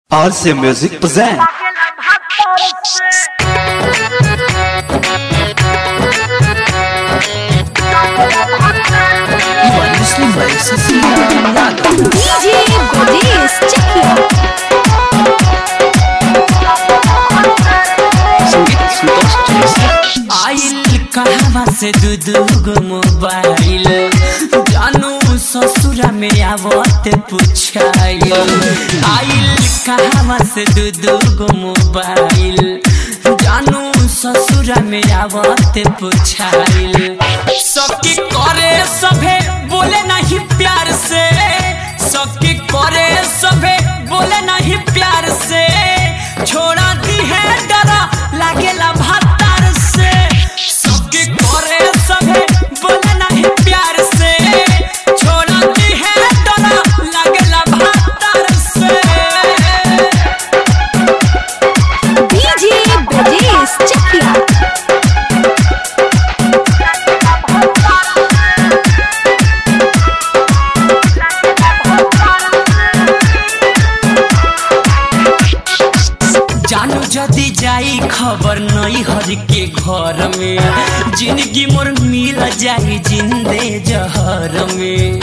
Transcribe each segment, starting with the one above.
RC Music present You are listening by Cecilia Yadav. DJ Goddess, check it out. संगीत संतोष चौरसिया आइल कहवा से दू दू गो मोबाइल जानू ससुरा में आवत पुछाइल आइल कहवा से दू दू गो मोबाइल जानू ससुरा में आवत पुछाइल सबके करे सभे बोले नहीं प्यार से सबके करे सभे बोले नहीं प्यार से छोड़ा दी है डरा लागेला भातार से सबके करे सभे बोले नहीं प्यार से छोड़ा दी है डरा लागेला भातार से DJ Goddess, check it out. जानू जदी जाई खबर नहीं हर के घर में जिंदगी मोर मिल जाई जिंदे जहर में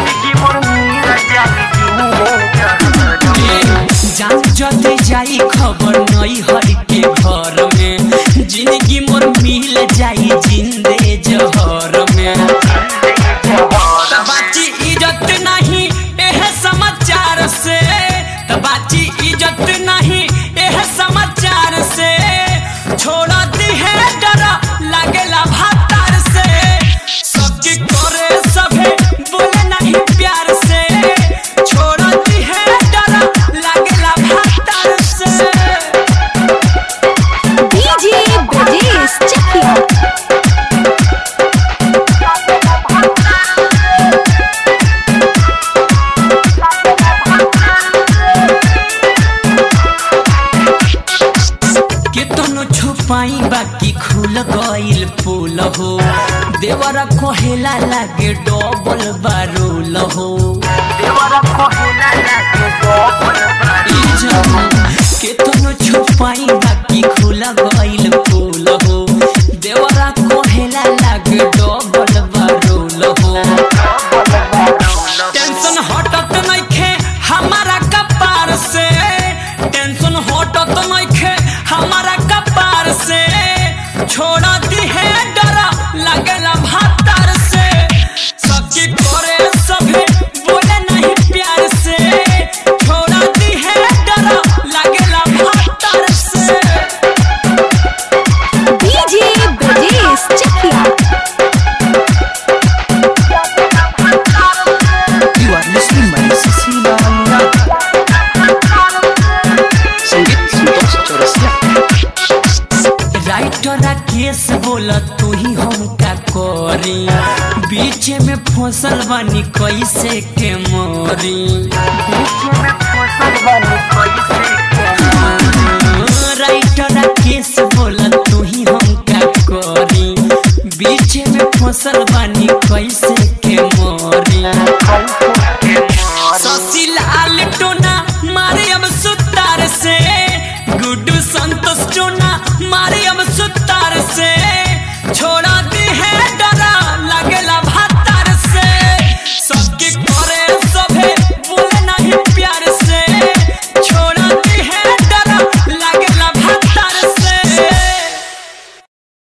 जानू जदी जाई खबर नहीं हर के घर में जिंदगी मोर मिल जाई जिंदे जहर में बाची इज्जत नहीं एह समाचार से त बाची इज्जत नहीं एह समाचार से छोड़ा दी है डरा लागेला भातार से सबके करे सभे बोले नहीं प्यार से छोड़ा दी है डरा लागेला भातार से DJ Goddess, check it out. केतनो छुपाई बाकी खुल गइल पोल हो देवरा कोहेला लागे डबल बारूल हो ई जवान केतनो छुपाई बाकी खुल गइल पोल हो देवरा कोहेला लागे डबल बारूल हो टेंशन हटत नइखे हमारा कपार से टेंशन हटत नइखे हमारा कपार से छोड़ा दी है डरा लगेला भातार से सबके करे सभे बोले नहीं प्यार से छोड़ा दी है डरा लगेला भातार से DJ Goddess, check it out. You are listening by Cecilia Yadav. संगीत संतोष चौरसिया राइटर केस बोला तू ही हम का करी बीच में फसल बनी कैसे के मोरी राइटर केस बोला तू ही हम का करी बीच में फसल बनी कैसे के मोरी शशि लाल टोना मारे अब सुतार से गुड्डू संतोष टोना मारे